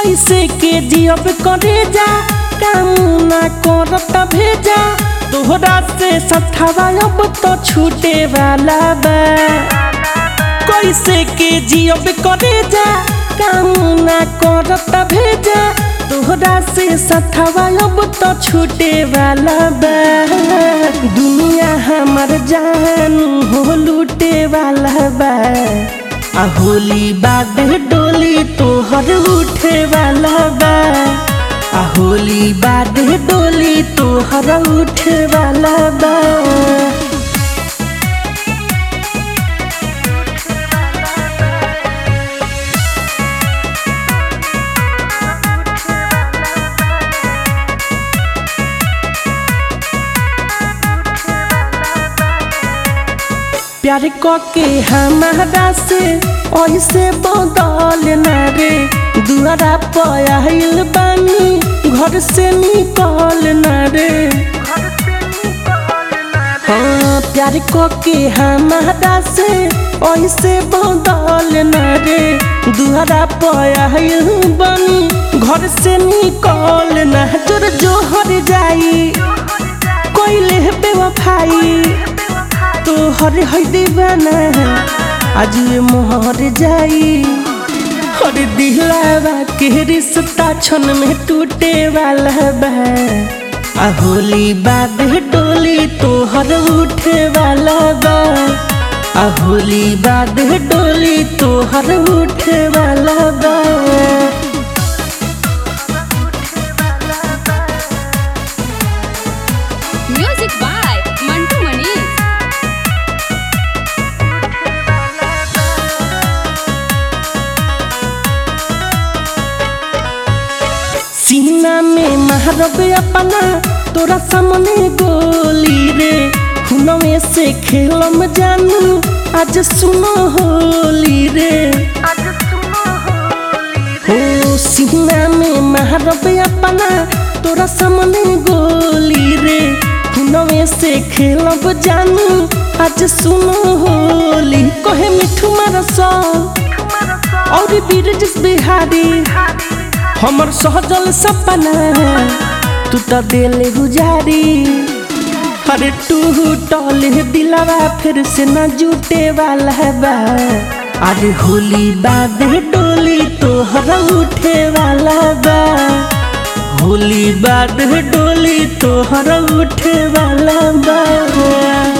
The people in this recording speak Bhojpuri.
कैसे के जियब करे जा काम ना करत भेजा तोहरा से सथवा अब तो छूटे वाला बा कैसे के जियब करे जा काम ना करत भेजा तोहरा से सथवा अब तो छूटे वाला बा दुनिया हमर जान हो लूटे वाला बा आ होली बाद डोली तोहर उठे वाला बा आ होली बाद डोली तोहर उठे वाला बा प्यार के हमारा से ऐसे बदल न रे दुआरा पयाल बानी घर से निकल न रे हाँ प्यार के हमारा से ऐसे बदल न रे दुआरा पयाल बानी घर से निकल न जोर जोहर जाई कोई ले बेवफाई तो हर है दीवाना आज ये मोहर जाई हर दिलावा के रिश्ता क्षण में टूटे वाला बा आ होली बाद डोली तोहर उठे वाला बा आ होली बाद डोली तोहर उठे वाला बा म्यूजिक बाय मंटू मनीष सीना में महारब अपना तोरा सामने गोली रे हुनवे से खेलम जानू आज सुनो होली रे हो सीना में महारब अपना तोरा सामने गोली रे हुनवे से खेलब जानू आज सुनो होली कहे मिठू मारसा और बीरजस बिहारी हमर सहजल सपना तू तो दिल गुजारी अरे टूटल दिलवा फिर से न जुटे वाला बा अरे होली बाद डोली तोहर उठे वाला बा होली बाद डोली तोहर उठे वाला बा